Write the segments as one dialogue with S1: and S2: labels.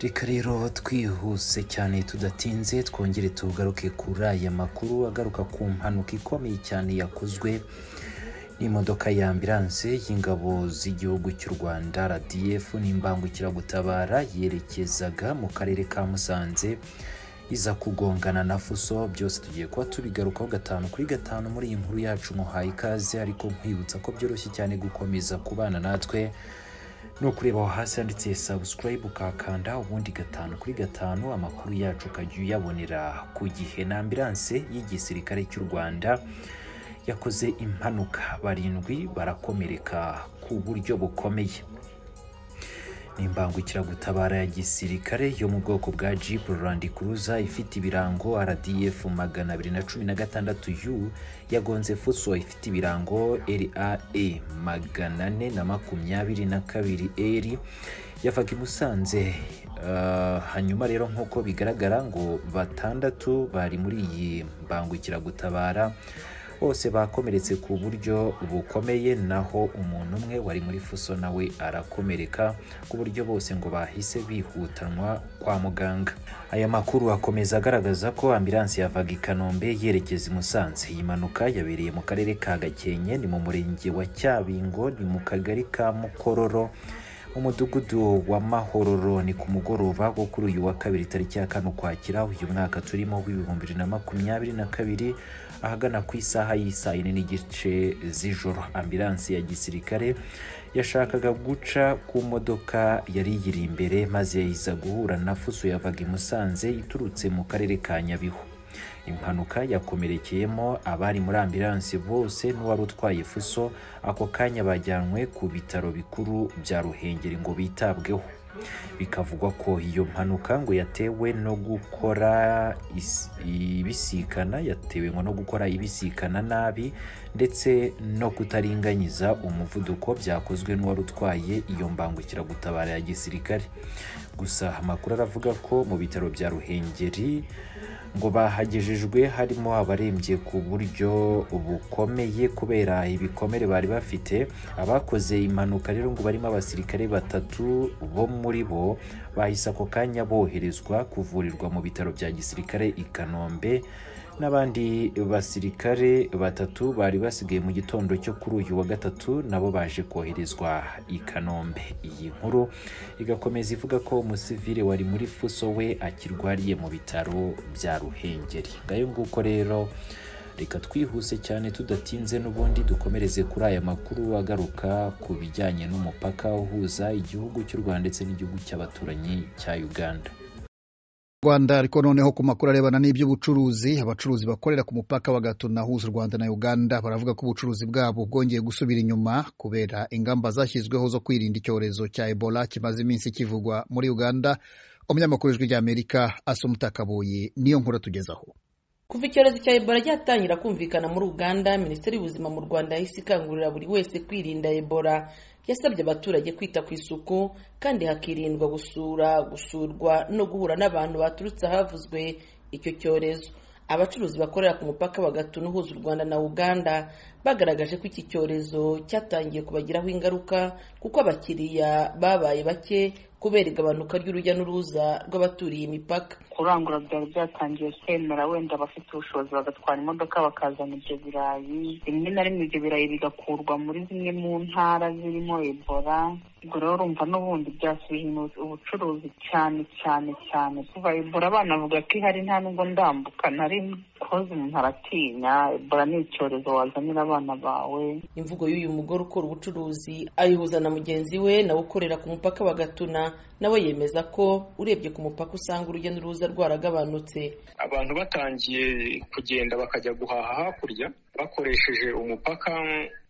S1: reka rero twihuse cyane tudatinze twongere tugaruke kuri aya makuru agaruka ku mpanuka ikomeye cyane yakozwe n'imodoka ya ambilanse y'ingabo z'igihugu cy'u rwanda rdf n'imbangukiragutabara yerekezaga mu karere ka musanze iza kugongana na fuso byose tugiye kuba tubigarukaho gatanu kuri gatanu muri iyi nkuru yacu muhaye ikaze ariko nkwibutsa ko byoroshye cyane gukomeza kubana natwe ni ukureba aho hasi handitse subscribe ukakanda ubundi gatanu kuri gatanu amakuru yacu ukajya uyabonera ku gihe na ambilanse y'igisirikare cy'u rwanda yakoze impanuka barindwi barakomereka ku buryo bukomeye n'imbangukiragutabara ya gisirikare yo mu bwoko bwa Jeep Land Cruiser ifite ibirango RDF 216 U yagonze Fuso ifite ibirango LAE 422 R yavaga i Musanze Uh, hanyuma rero nk'uko bigaragara ngo batandatu bari muri iyi mbangukiragutabara bose bakomeretse ku buryo bukomeye naho umuntu umwe wari muri fuso nawe arakomereka ku buryo bose ngo bahise bihutanwa kwa muganga aya makuru akomeza agaragaza ko ambilanse yavaga i kanombe yerekeza i musanze iyi mpanuka yabereye mu karere ka gakenke ni mu murenge wa cyabingo ni mu kagari ka mukororo umudugudu wa mahororo ni ku mugoroba wo kuri uyu wa kabiri tariki ya kane ukwakira uyu mwaka turimo w'ibihumbi bibiri na makumyabiri na kabiri ahagana ku isaha y'isaa yine n'igice z'ijoro ambilanse ya gisirikare yashakaga guca ku modoka yari iyiri imbere maze iza guhura na fuso yavaga i musanze iturutse mu karere ka nyabihu impanuka yakomerekeyemo abari muri ambilanse bose n'uwari utwaye fuso ako kanya bajyanywe ku bitaro bikuru bya ruhengeri ngo bitabweho bikavugwa ko iyo mpanuka ngo yatewe no gukora is- ibisikana yatewe ngo no gukora ibisikana nabi ndetse no kutaringanyiza umuvuduko byakozwe n'uwari utwaye iyo mbangukiragutabara ya gisirikare gusa amakuru aravuga ko mu bitaro bya ruhengeri ngo bahagejejwe harimo abarembye ku buryo bukomeye kubera ibikomere bari bafite abakoze impanuka rero ngo barimo abasirikare batatu bo muri bo bahise ako kanya boherezwa kuvurirwa mu bitaro bya gisirikare i kanombe n'abandi basirikare batatu bari basigaye mu gitondo cyo kuri uyu wa gatatu nabo baje koherezwa i kanombe iyi nkuru igakomeza ivuga ko umusivile wari muri fuso we akirwariye mu bitaro bya ruhengeri ngayo nguko rero reka twihuse cyane tudatinze n'ubundi dukomereze kuri aya makuru agaruka ku bijyanye n'umupaka uhuza igihugu cy'u rwanda ndetse n'igihugu cy'abaturanyi cya uganda
S2: rwanda ariko noneho ku makuru arebana n'iby'ubucuruzi abacuruzi bakorera ku mupaka wa gatuna uhuza u rwanda na uganda baravuga ko ubucuruzi bwabo bwongeye gusubira inyuma kubera ingamba zashyizweho zo kwirinda icyorezo cya ebola kimaze iminsi kivugwa muri uganda umunyamakuru w'ijwi ry'amerika asoma utakabuye niyo nkuru atugezaho
S3: kuva icyorezo cya ebola cyatangira kumvikana muri uganda minisiteri y'ubuzima mu rwanda yahise ikangurira buri wese kwirinda ebola yasabye abaturage kwita ku isuku kandi hakirindwa gusura gusurwa no guhura n'abantu baturutse ahavuzwe icyo cyorezo abacuruzi bakorera ku mupaka bagatuna uhuza u rwanda na uganda bagaragaje ko iki cyorezo cyatangiye kubagiraho ingaruka kuko abakiriya babaye bake kubera igabanuka ry'urujya n'uruza rw'abaturiye imipaka
S4: kurangura byari byatangiye kwemera wenda abafite ubushobozi bagatwara imodoka bakazana ibyo birayi rimwe na rimwe ibyo birayi bigakurwa muri zimwe mu ntara zirimo ebola ubwo rero urumva n'ubundi byasubije inyuma ubucuruzi cyane cyane cyane kuva ebola banavuga ko ihari nta nubwo ndambuka nari koze umuntu aratinya ebola ni icyorezo wazanira abana bawe
S3: imvugo y'uyu mugore ukora ubucuruzi ayihuza na mugenzi we nawe ukorera ku mupaka wa gatuna nawe yemeza ko urebye ku mupaka usanga urujya n'uruza rwaragabanutse
S5: abantu batangiye kugenda bakajya guhaha hakurya bakoresheje umupaka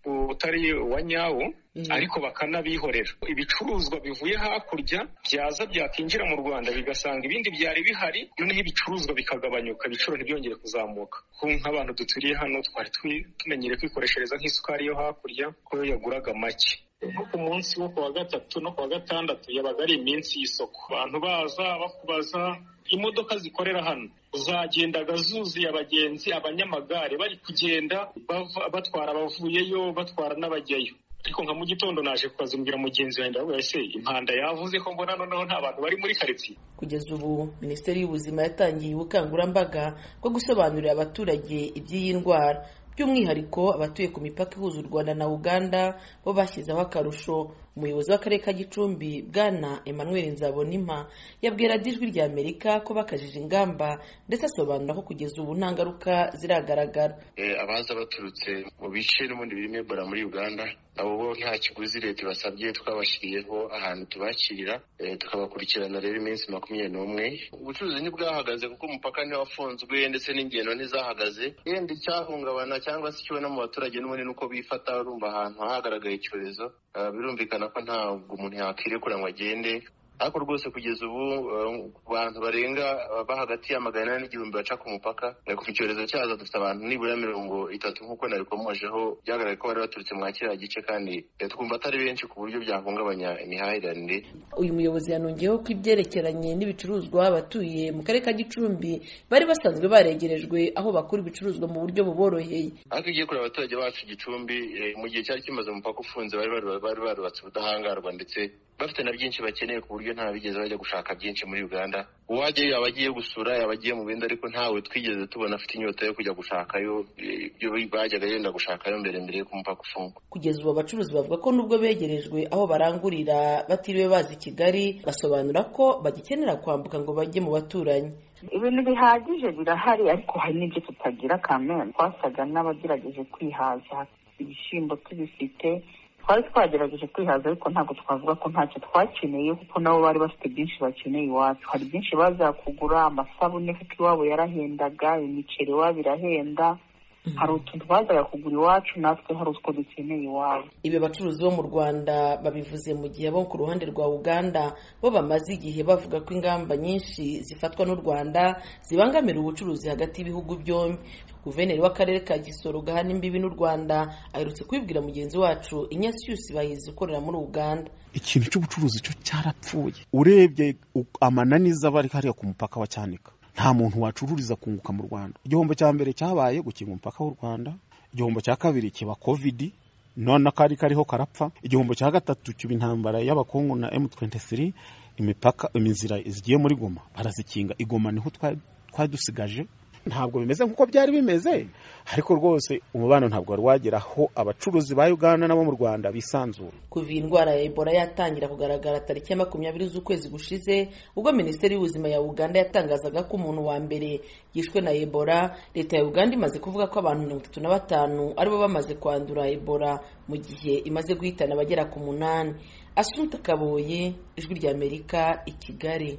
S5: utari uwa nyawo ariko bakanabihorera ibicuruzwa bivuye hakurya byaza byakinjira mu rwanda bigasanga ibindi byari bihari noneho ibicuruzwa bikagabanyuka ibiciro ntibyongere kuzamuka kuko nk'abantu duturiye hano twari twi- tumenyereye kwikoreshereza nk'isukari yo hakurya ko yo yaguraga make no ku munsi wo ku wa gatatu no ku wa gatandatu yabaga ari iminsi y'isoko abantu baza bakubaza imodoka zikorera hano zagendaga zuzuye abagenzi abanyamagare bari kugenda bava- batwara abavuyeyo batwara n'abajyayo ariko nka mu gitondo naje kukazumbwira mugenzi wanjye ndavuga ese impanda yavuze ko mbona noneho nta bantu bari muri karitsiye
S3: kugeza ubu minisiteri y'ubuzima yatangiye ubukangurambaga bwo gusobanurira abaturage iby'iyi ndwara by'umwihariko abatuye ku mipaka ihuza u rwanda na uganda bo bashyizeho akarusho umuyobozi w'akarere ka gicumbi bwana emmanuel nzabonima yabwira ijwi rya amerika ko bakajije ingamba ndetse asobanura ko kugeza ubu nta ngaruka ziragaragara
S6: abaza baturutse mu bice n'ubundi birimo ebola muri uganda nabo bo nta kiguzi leta ibasabye twabashyiriyeho ahantu tubakirira tukabakurikirana rero iminsi makumyabiri n'umwe ubucuruzi ntibwahagaze kuko umupaka ntiwafunzwe ndetse n'ingendo ntizahagaze yenda icyahungabana cyangwa se ikibona mu baturage n'ubundi ni uko bifata urumva ahantu hagaragaye icyorezo birumvikana ko ntabwo umuntu yakwirekura ngo agende ariko rwose kugeza ubu ku bantu barenga ba hagati ya magana inani n'igihumbi baca ku mupaka ku cyorezo cyaza dufite abantu nibura mirongo itatu nk'uko nabikomojeho byagaragaye ko bari baturutse mwa kiriya gice kandi twumva atari benshi ku buryo byahungabanya imihahiranire
S3: uyu muyobozi yanongeyeho ko ibyerekeranye n'ibicuruzwa abatuye mu karere ka gicumbi bari basanzwe baregerejwe aho bakura ibicuruzwa mu buryo buboroheye
S6: ariko ugiye kureba abaturage bacu gicumbi eh, mu gihe cyari kimaze umupaka ufunze bari baru- bari barubatse ubudahangarwa ndetse bafite na byinshi bakeneye ku buryo nta bigeze bajya gushaka byinshi muri uganda uwajya yaba agiye gusura yaba agiye mu bindi ariko ntawe twigeze tubona afite inyota yo kujya gushakayo eh, ibyo bajyaga yenda gushakayo mbere mbere y'uko umupaka ufungwa
S3: kugeza ubu abacuruzi bavuga ko nubwo begerejwe aho barangurira batiriwe baza i kigali basobanura ko bagikenera kwambuka ngo bajye mu baturanyi
S4: ibintu bihagije birahari ariko hari n'ibyo tutagira kamere twasaga n'abagerageje kwihaza ibishyimbo tubifite twari twagerageje kwihaza ariko ntabwo twavuga ko ntacyo twakeneye kuko nabo bari bafite byinshi bakeneye iwacu hari byinshi baza kugura amasabune kuko iwabo yarahendaga imiceri iwabo irahenda hari utuntu bazaga kugura iwacu natwe hari utwo dukeneye iwabo
S3: ibi bacuruzi bo mu rwanda babivuze mu gihe abo ku ruhande rwa uganda bo bamaze igihe bavuga ko ingamba nyinshi zifatwa n'u rwanda zibangamira ubucuruzi hagati y'ibihugu byombi guverineri w'akarere ka gisoro gahana imbibi n'u rwanda aherutse kubibwira mugenzi wacu inyasiyusi bahizi ukorera muri uganda
S7: ikintu cy'ubucuruzi cyo cyarapfuye urebye u- amananiza aba ari hariya ku mupaka wa cyanika nta muntu wacururiza kunguka mu rwanda igihombo cya mbere cyabaye gukinga umupaka w'u rwanda igihombo cya kabiri kiba kovidi none akari kariho karapfa igihombo cya gatatu kiba intambara y'abakungu na m23 imipaka imizira zigiye muri goma barazikinga igoma niho twa- twari dusigaje ntabwo bimeze nk'uko byari bimeze ariko rwose umubano ntabwo wari wagera aho abacuruzi ba uganda n'abo mu rwanda bisanzura
S3: kuva iyi ndwara ya ebola yatangira kugaragara tariki ya makumyabiri z'ukwezi gushize ubwo minisiteri y'ubuzima ya uganda yatangazaga ko umuntu wa mbere yishwe na ebola leta ya uganda imaze kuvuga ko abantu mirongo itatu na batanu aribo bamaze kwandura ebola mu gihe imaze guhitana abagera ku munani asunta kaboye ijwi ry'amerika i kigali